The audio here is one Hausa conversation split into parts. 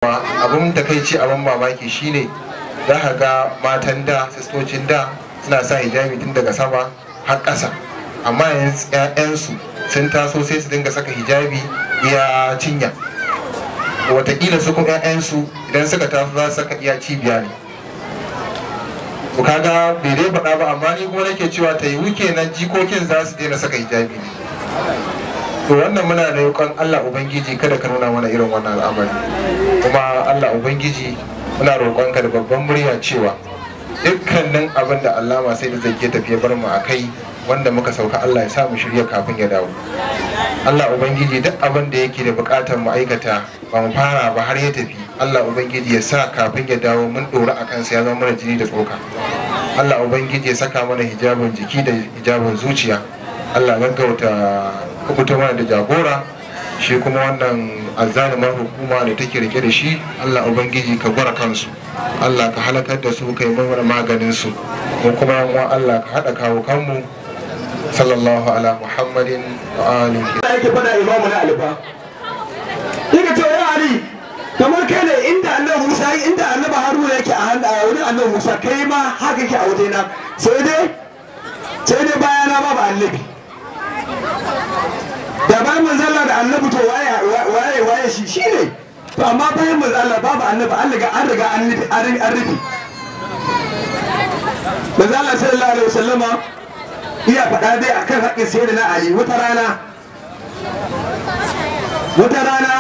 abin takaici abin mamaki shine za ka ga matan da sistocin da suna sa hijabi tun daga sama har ƙasa amma yanzu 'ya'yansu sun taso sai su dinga saka hijabi iya cinya watakila su kuma 'ya'yansu idan suka taso za su saka iya cibiya ne to kaga bai dai faɗa ba amma ni kuma nake cewa ta yi wuke nan jikokin za su daina saka hijabi ne to wannan muna da yukan Allah Ubangiji kada ka nuna mana irin wannan al'amari kuma Allah Ubangiji muna roƙonka da babban murya cewa dukkanin abin da Allah sai da zai tafiye bar mu a kai wanda muka sauka Allah ya sa mu shirya kafin ya dawo Allah Ubangiji duk abin da yake da buƙatar mu aikata ba mu fara ba har ya tafi Allah Ubangiji ya sa kafin ya dawo mun ɗora a kansa ya zama mana jini da tsoka Allah Ubangiji ya saka mana hijabin jiki da hijabin zuciya Allah gaggauta kubuta mana da jagora shi kuma wannan azzalumar hukuma da take rike da shi Allah ubangiji ka gwara kansu Allah ka halakar da su kai mana maganin su ko kuma yan Allah ka hada kawo kanmu sallallahu ala muhammadin wa alihi da yake fada imamu na alifa yake to ya ali kamar kai ne inda annabi Musa inda annabi Haruna yake a hannu a wurin annabi Musa kai ma haka yake a wajena sai dai sai dai bayana babu annabi da bayan manzala da annabi to waye waye waye shi shine to amma bayan manzala babu annabi an riga an riga an rufe an rufe manzala sallallahu alaihi wasallama iya faɗa dai akan haƙƙin sayyidina ali wata rana wata rana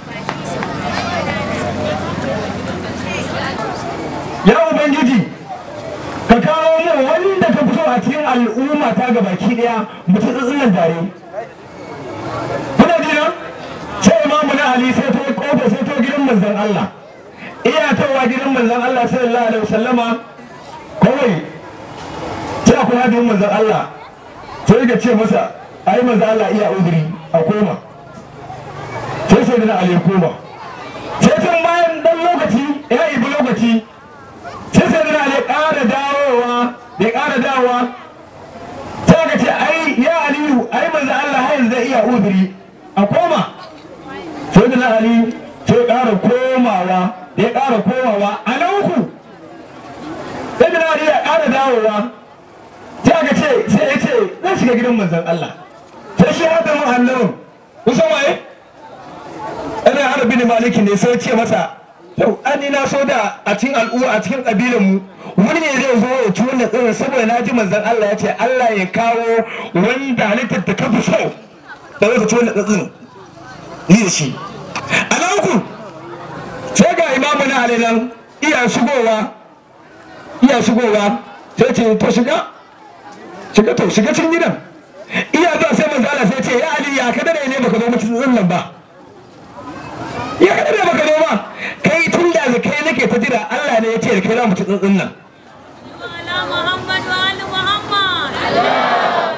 ya ubangiji ka kawo mu wanda ka fito a cikin al'umma ta gabaki daya mutu tsitsin tare kuna jina sai imamu na ali sai to kofa sai to gidan manzon Allah iya tawa gidan manzon Allah sallallahu alaihi wasallama kawai sai akwai hadin manzon Allah sai ga ce masa ai manzon Allah iya uzuri a koma sai sai da ali koma sai tun bayan dan lokaci ya ibi lokaci sai sai da ali ƙara dawowa ya ƙara dawowa sai ka ce ai ya aliyu ai manzo Allah har zai iya uzuri a koma sai da ali sai ƙara komawa ya ƙara komawa a nan uku sai da ali ya ƙara dawowa sai aka ce sai ya ce zan shiga gidan manzon Allah sai shi hada mu annabin kusan waye ana harbi ne malikin ne sai ce masa yau an ni na so da a cikin al'umma a cikin kabilan mu wani ne zai zo ya ci wannan tsirin saboda na ji manzon Allah ya ce Allah ya kawo wanda halittar da kafi so da zai ci wannan tsirin ni da shi a nan uku sai ga imamu na alilan iya shigowa iya shigowa sai ce to shiga shiga to shiga cikin gidan iya zuwa sai manzo Allah sai ce ya ali ya kada ne baka zo mutum nan ba ya kada ne baka zo ba kai tun da kai nake ta jira Allah ne ya ce da kai za mu ci tsintsin nan على محمد وآل محمد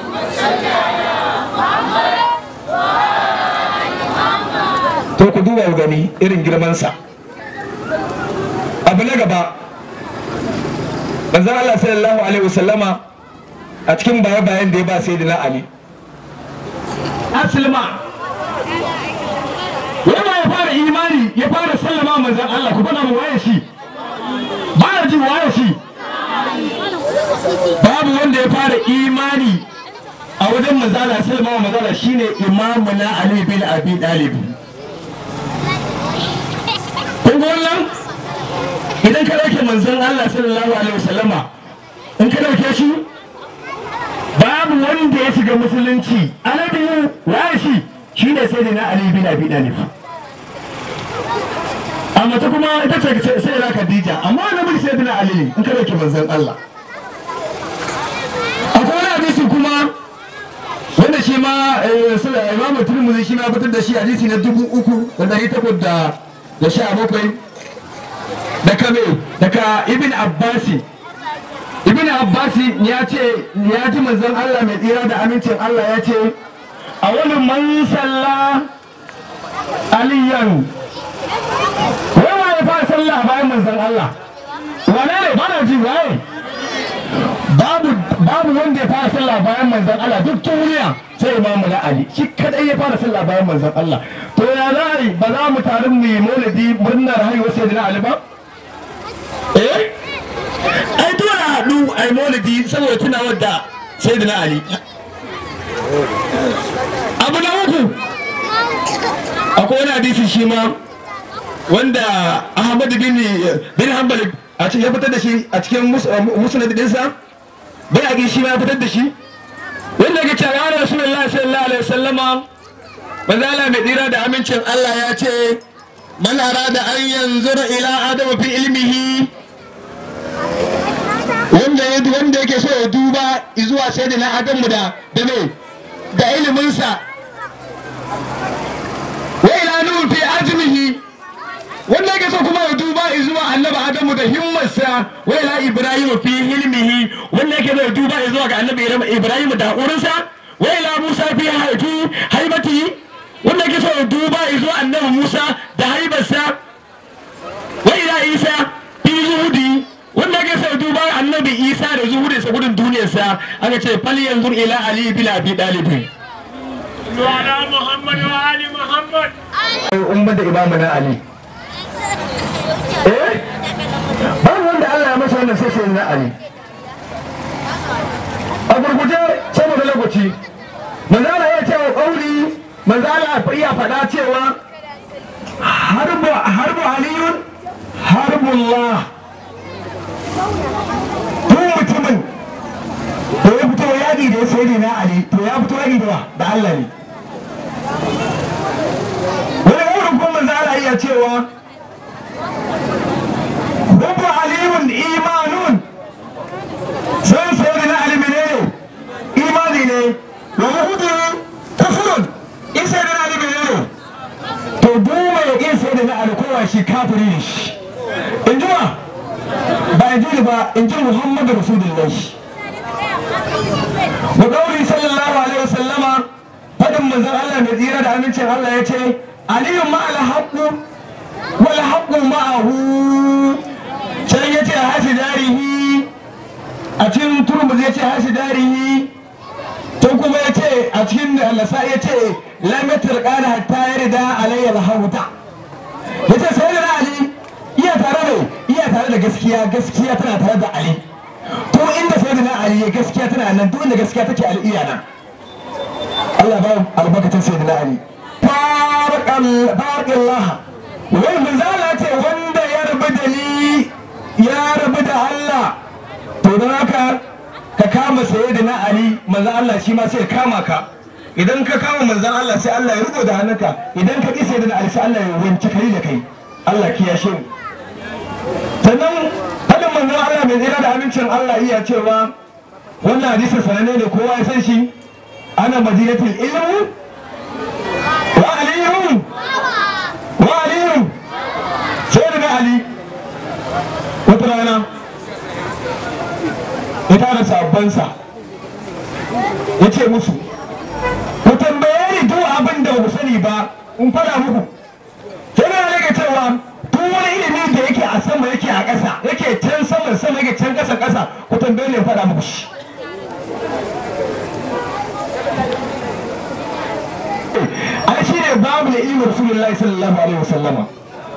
to ku duba ku gani irin girmansa abu na gaba manzon Allah sallallahu alaihi wasallama a cikin baya bayan da ya ba sayyidina Ali aslima yana ya fara imani ya fara sallama manzon Allah ku bana mu waye shi ba ya ji waye shi babu wanda ya fara imani a wajen manzala sallama manzala shine imamuna Ali bin Abi Talib kun ga wannan idan ka dauke manzon Allah sallallahu alaihi wasallama in ka dauke shi babu wanda ya shiga musulunci alabiyu waye shi shine sai na Ali bin Abi Talib amma ta kuma ita ce sai da Khadija amma annabi sai na Ali ne in ka dauke manzon Allah akwai wani hadisi kuma wanda shi ma imamu turmuzi shi ma fitar da shi hadisi na dubu uku da dari takwas da da sha bakwai daga me daga ibn abbasi ibn abbasi ya ce ya ji manzon Allah mai tsira da amincin Allah ya ce a wani man salla aliyan wai waye fara sallah bayan manzon Allah wane ne ba na ji waye babu babu wanda ya fara sallah bayan manzon Allah duk duniya sai imamu na Ali shi kadai ya fara sallah bayan manzon Allah to ya za a yi ba za mu taru mu yi maulidi murnar haihuwar sayyidina Ali ba eh ai dole a haɗu ai maulidi saboda tunawar da sayyidina Ali abu na uku akwai wani hadisi shi ma wanda Ahmad bin bin Hanbal a cikin ya fitar da shi a cikin musnad dinsa bai ake shi ma ya fitar da shi wanda yake cewa ya Rasulullahi sallallahu alaihi wasallama manzo Allah mai dira da amincin Allah ya ce man arada an yanzura ila adam fi ilmihi wanda ya wanda yake so ya duba zuwa sayyidina Adamu da da me da iliminsa wa ila nuhu fi azmihi wanda yake so kuma ya duba zuwa annabi adamu da himmarsa wa ila ibrahim fi hilmihi wanda yake so ya duba zuwa ga annabi ibrahim da hakurinsa wa ila musa fi haifi haibati wanda yake so ya duba zuwa annabi musa da haibarsa wa ila isa fi zuhudi wanda yake so ya duba annabi isa da zuhudinsa gudun duniyarsa aka ce fal yanzu ila ali bila abi dalibin وعلى محمد وآل محمد umar da imamuna ali eh babu wanda Allah ya masa wannan sai sai na Ali a gurguje saboda lokaci manzala ya ce wa kauli manzala iya faɗa cewa harbu harbu aliyun harbullah tun mutumin da ya fito yaƙi da ya sayi na Ali to ya fito yaƙi da wa da Allah ne wani wurin kuma manzala iya cewa Hubbu aliyun imanun sun sayi na alimi ne imani ne wa hudu kufurun in sai na alimi ne to duma ya ƙin sai na alkowa shi kafiri ne shi in ji ba ba in ji ba in ji muhammadu rasulullahi wa ƙauri sallallahu alaihi wasallama faɗin manzon Allah mai tsira da amincin Allah ya ce aliyun ma'al haqqu wal haqqu ma'ahu can ya ce hashi darihi a cikin turmuz ya ce hashi darihi to kuma ya ce a cikin alasa ya ce lamatar ƙara hatta ya rida alayya alhauta ya ce sai da ali iya tare da iya tare da gaskiya gaskiya tana tare da ali to inda sai da ali ya gaskiya tana nan duk inda gaskiya take ali iya nan Allah ba albarkacin sai da ali barakallah wai manzala ce wanda ya rabu da ni ya rabu da Allah to don haka ka kama saye da na Ali manzan Allah shi ma sai ya kama ka idan ka kama manzan Allah sai Allah ya riko da hannunka idan ka kisa da na Ali sai Allah ya wanke kai da kai Allah kiyashe mu sannan hadin manzan Allah mai tsira da amincin Allah iya cewa wannan hadisin sananne ne kowa ya san shi ana madinatul ilmu wa aliyun wa aliyun sai da Ali wata rana ya tara sabbansa ya ce musu ku tambaye ni duk abin da ku sani ba in fara muku sai na rage cewa duk wani ilimi da yake a sama yake a ƙasa yake can saman sama yake can ƙasa ƙasa ku tambaye ni in fara muku shi ai shi ne babu da ilimin rasulullahi sallallahu alaihi wasallama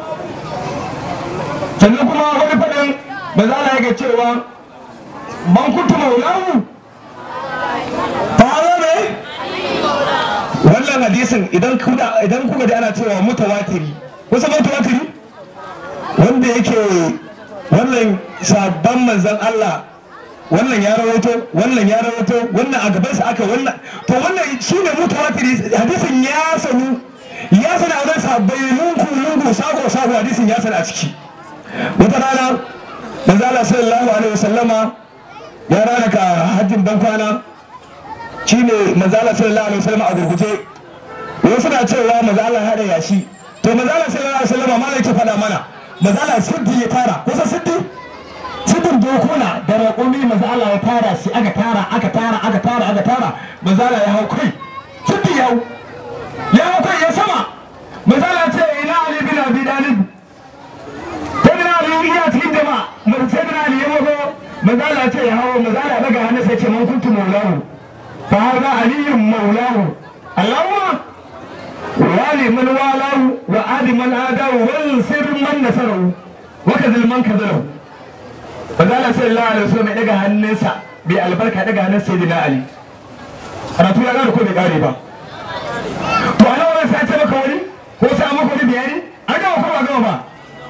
sannan kuma wani faɗin ba za a ga cewa man kuntu maulahu ta ne wannan hadisin idan kuka idan kuka da ana cewa mutawatiri kusa mutawatiri wanda yake wannan sabban manzon Allah wannan ya rawaito wannan ya rawaito wannan a gabansa aka wannan to wannan shine mutawatiri hadisin ya sanu ya sana a wurin sabbai lungu lungu sako sako hadisin ya sana a ciki wata rana manzo Allah sallallahu alaihi wasallama ya rana ka hajjin ban kwana shine manzo Allah sallallahu alaihi wasallama a gurguje wasu na cewa manzo Allah ya hada yashi to manzo Allah sallallahu alaihi wasallama ma yake faɗa mana manzo Allah siddi ya tara kusa siddi siddin dokuna da raƙumi manzo Allah ya tara shi aka tara aka tara aka tara aka tara manzo Allah ya hau kai siddi ya hau ya hau kai ya sama manzo Allah ce ina Ali bin Abi Talib sai da Ali iya cikin jama'a sai da Ali ya mago manzo Allah ya ce ya hawo manzo Allah ya daga hannu sai ce man kuntu maulahu fa hada aliyyun maulahu Allahumma wali man walahu wa adi man adahu wal sir man nasarahu wa kadhal man kadhalahu manzo Allah sallallahu alaihi wasallam ya daga hannunsa bai albarka daga hannun sayyidina Ali karatu ya gane ko bai kare ba to a nan wani sace maka wani ko sa maka wani bayani an gama ko ba gama ba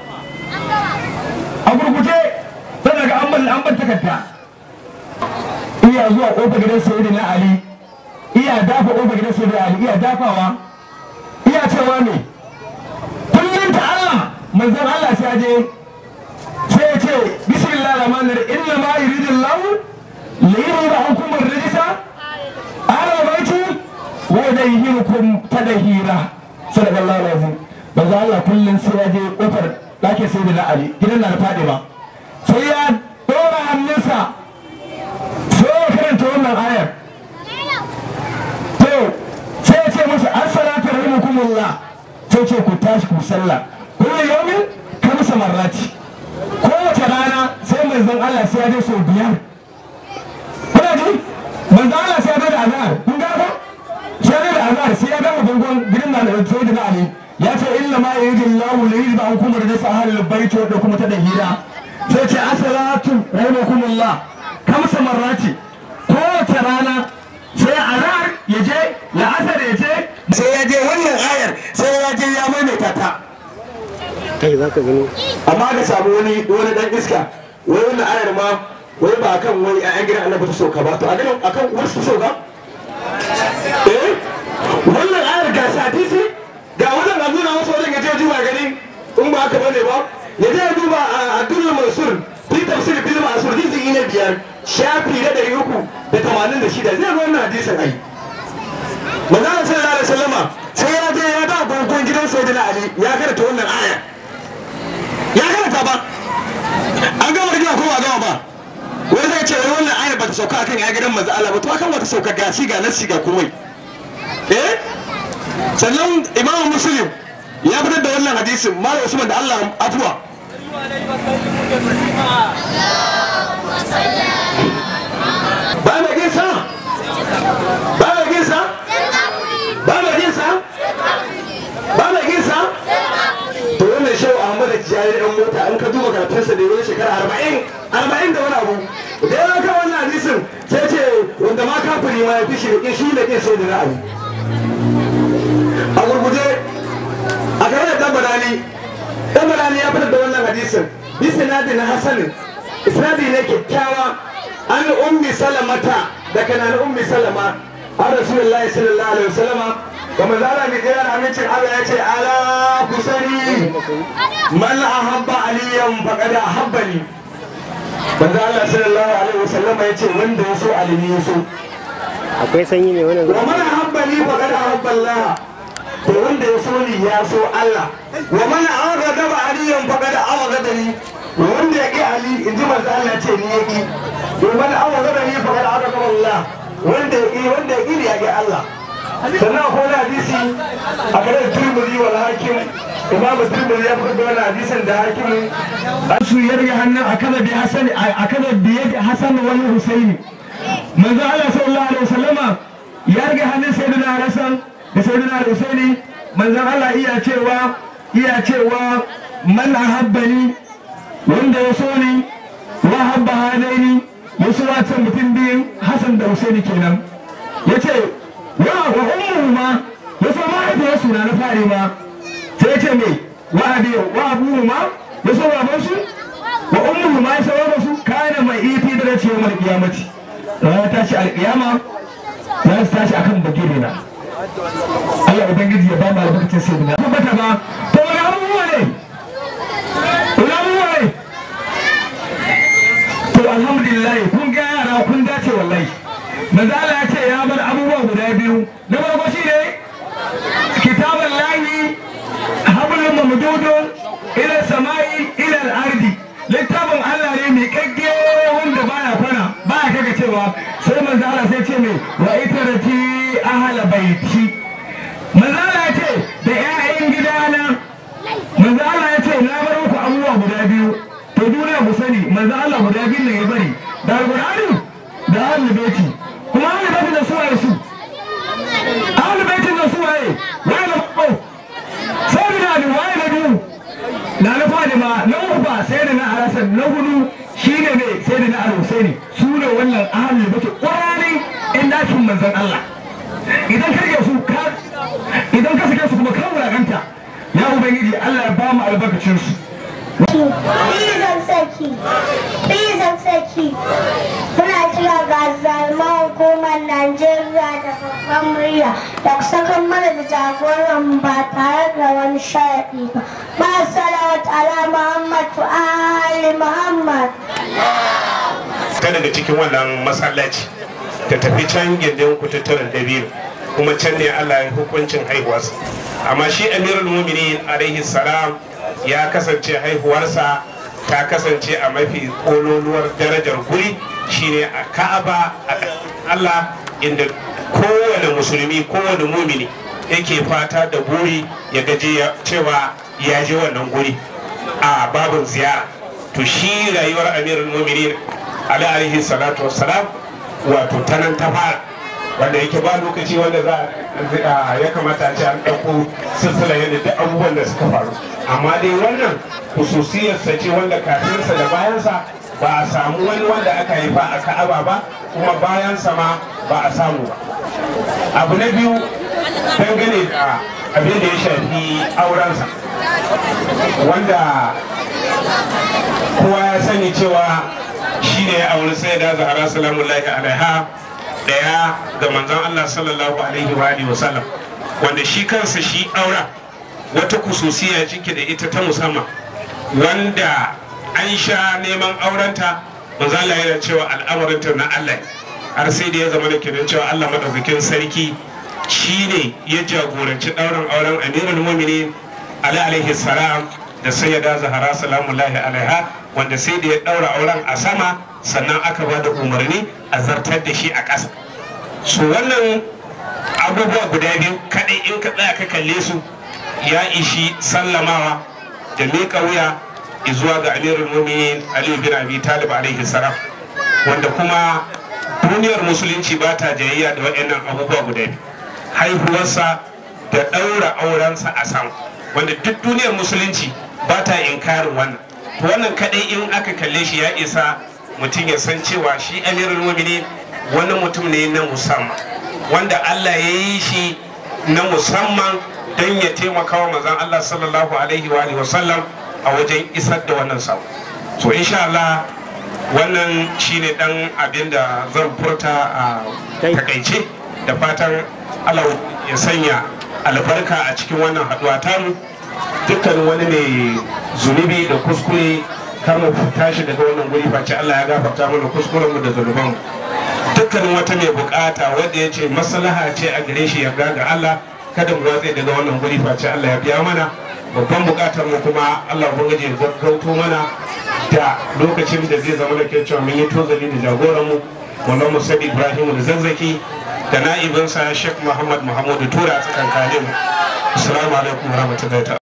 a gurguje sai daga an ban an ban takarda iya zuwa kofar gidan sayyidina Ali iya dafa kofar gidan sayyidina Ali iya dafawa iya cewa me kullum ta Allah manzon Allah sai je sai ya ce bismillah rahman rahim inna ma yuridullahu li yuriba ankum ar-rijsa ala baiti wa yudayhirukum tadhira sallallahu alaihi wasallam manzo Allah kullun sai ya je kofar dake sai da Ali gidan na fadi ba sai ya dora hannunsa sai ya karanta wannan ayar to sai ya ce musu assalatu rahimakumullah sai ce ku tashi ku sallah kullu yawmin kamsa marrati kowace rana sai manzon Allah sai ya je sau biyar kuna ji manzon Allah sai ya je da azhar kun ga ko sai ya je da azhar sai ya gama bangon gidan da sai da Ali ya ce inna ma yuridu Allahu li yuzba ankum rijsa ahlil bait da kuma ta da hira sai ce as-salatu rahimakumullah kamsa marrati kowace rana sai azhar ya je la'asar ya je sai ya je wannan ayar sai ya je ya maimaita ta kai za ka gani amma ka samu wani wani dan iska wai wannan ayar ma wai ba akan wai ƴaƴan gidan annabi ta sauka ba to a ganin akan wasu ta sauka eh wannan ayar ga hadisi ga wannan abu na wasu wajen ya je duba gani in ba haka bane ba ya je duba a Abdul Mansur fi tafsir bil Mansur juz'i na biyar shafi na ɗari uku da tamanin da shida zai ga wannan hadisin ai manzon sallallahu alaihi wasallama sai ya je ya da gongon gidan sayyidina Ali ya karanta wannan aya ya karanta ba an gama rigima ko ba gama ba wani zai ce wai wannan ayar ba ta sauka akan ya gidan manzo Allah ba to akan wata sauka ga shi ga nasi ga komai eh sannan imamu muslim ya fitar da wannan hadisin malam usman da Allah afuwa ba mai ginsa ba mai ginsa ba mai ginsa ba mai ginsa to wannan shau Ahmad Tijjani dan mota an ka duba karatunsa da wani shekara arba'in arba'in da wani abu da ya ka wannan hadisin sai ce wanda ma kafiri ma ya fi shi da shi da kin sai da ra'ayi a gurguje a kare da dan badani dan badani ya fitar da wannan hadisin bi sinadi na hasanin isnadi ne kyakkyawa an ummi salamata da kana ummi salama an rasulullahi sallallahu alaihi wasallama kuma zala mi kira da amincin Allah ya ce ala kusani man ahabba aliyan faqad ahabbani manzo Allah sallallahu alaihi wasallama ya ce wanda ya so alimi ya so akwai sanyi ne wannan wa man ahabbani faqad ahabba Allah to wanda ya so ni ya so Allah wa man aghdaba aliyan faqad aghdani wanda ya ƙi Ali in ji manzo Allah ce ni ya ƙi domin an wa ni faqad aghdaba Allah wanda ya ƙi wanda ya ƙi ni ya ƙi Allah sannan akwai wani hadisi a garin turmuzi wal hakim imamu turmuzi ya fitar da wani hadisin da hakimin su yarga hannun a kada bi hasan a kada bi yadi hasan wani husaini manzo Allah sallallahu alaihi wasallama ya yarga hannun sayyidina hasan da sayyidina husaini manzo Allah iya cewa iya cewa man ahabbani wanda ya so ni wa habba hadaini ya so wata mutum biyun hasan da husaini kenan yace wa wa ummu ma ya so mahaifiyarsu na na fare ma sai ce me wa abi wa abu ma ya so baban su wa ummu ma ya so baban su kana mai ifi da ce mai kiyamati ranar tashi alkiyama za su tashi akan bagire na Allah ubangiji ya ba mu albarkacin sai na tabbata ba to wani abubuwa ne wani abubuwa ne to alhamdulillah kun ga yara kun dace wallahi manzo Allah ya ce ya bar abubuwa guda biyu na farko shi ne kitabun lahi hablum mamdudun ila samai ila al-ardi littafin Allah ne mai kagge wanda baya fara baya kaga cewa sai manzo Allah sai ce mai wa itarati ahla baiti manzo Allah ya ce da ƴaƴan gidana manzo Allah ya ce na bar muku abubuwa guda biyu to duniya ku sani manzo Allah guda biyu ne ya bari ba sai da na alasan na hudu shine ne sai da na alhusaini su ne wannan ahalul bace ƙwararri in dakin manzon Allah idan ka rike su ka idan ka sake su kuma kan wulakanta ya ubangiji Allah ya ba mu albarkacin su Bizan saki, bizan saki, muna kira ga zalman hukumar Najeriya da babban murya da sakan mana da jagoran ba tare da wani sharaɗi ba. Ma salawat ala Muhammad wa Ali Muhammad. ta daga cikin wannan masallaci ta tafi can gindin kututturen dabino kuma can ne Allah ya hukuncin haihuwarsa amma shi amirul muminin alaihi salam ya kasance haihuwarsa ta kasance a mafi kololuwar darajar guri shine a ka'aba a Allah inda kowane musulmi kowane mumini yake fata da buri ya gaje cewa ya je wannan guri a babin ziyara to shi rayuwar amirul muminin alaihi salatu wassalam wato ta nan ta fara wanda yake ba lokaci wanda za ya kamata a ce an ɗauko silsila yadda duk abubuwan da suka faru amma dai wannan hususiyarsa ce wanda kafinsa da bayansa ba a samu wani wanda aka haifa a ka'aba ba kuma bayansa ma ba a samu ba abu na biyu dangane da abin da ya shafi aurensa wanda kowa ya sani cewa shi ne ya auri sai da zahara salamullahi alaiha daya ga manzon Allah sallallahu alaihi wa alihi wasallam wanda shi kansa shi aura wata kususiya cike da ita ta musamman wanda an sha neman aurenta manzon Allah yana cewa al'amarinta na Allah har sai da ya zama da kenan cewa Allah madaukakin sarki shine ya jagoranci ɗaurin auren amirul mu'minin ali alaihi salam da sayyada zahara salamullahi alaiha wanda sai da ya ɗaura auren a sama sannan aka ba da umarni a zartar da shi a ƙasa su wannan abubuwa guda biyu kaɗai in ka tsaya ka kalle su ya ishi sallamawa da miƙa wuya zuwa ga amirul mu'minin ali bin abi talib alaihi salam wanda kuma duniyar musulunci ba ta jayayya da waɗannan abubuwa guda biyu haihuwarsa da ɗaura aurensa a sama wanda duk duniyar musulunci ba ta inkarin wannan to wannan kadai in aka kalle shi ya isa mutum ya san cewa shi amirul mu'minin wani mutum ne na musamman wanda Allah ya yi shi na musamman don ya taimaka wa manzon Allah sallallahu alaihi wa alihi wasallam a wajen isar da wannan sako so insha Allah wannan shine dan abin da zan furta a takaice da fatan Allah ya sanya albarka a cikin wannan haduwa tamu dukkan wani mai zunubi da kuskure kar mu tashi daga wannan guri face Allah ya gafarta mana kuskuren mu da zunuban dukkanin wata mai bukata wanda ya ce maslaha ce a gare shi yarda ga Allah kada mu watse daga wannan guri face Allah ya biya mana babban bukatar mu kuma Allah ubangiji ya gaggauto mana da lokacin da zai zama da ke cewa mun yi tozali da jagoran mu wannan Musa Ibrahim da zazzaki da na'ibinsa Sheikh Muhammad Muhammadu Tura a tsakankanin mu assalamu alaikum warahmatullahi ta'ala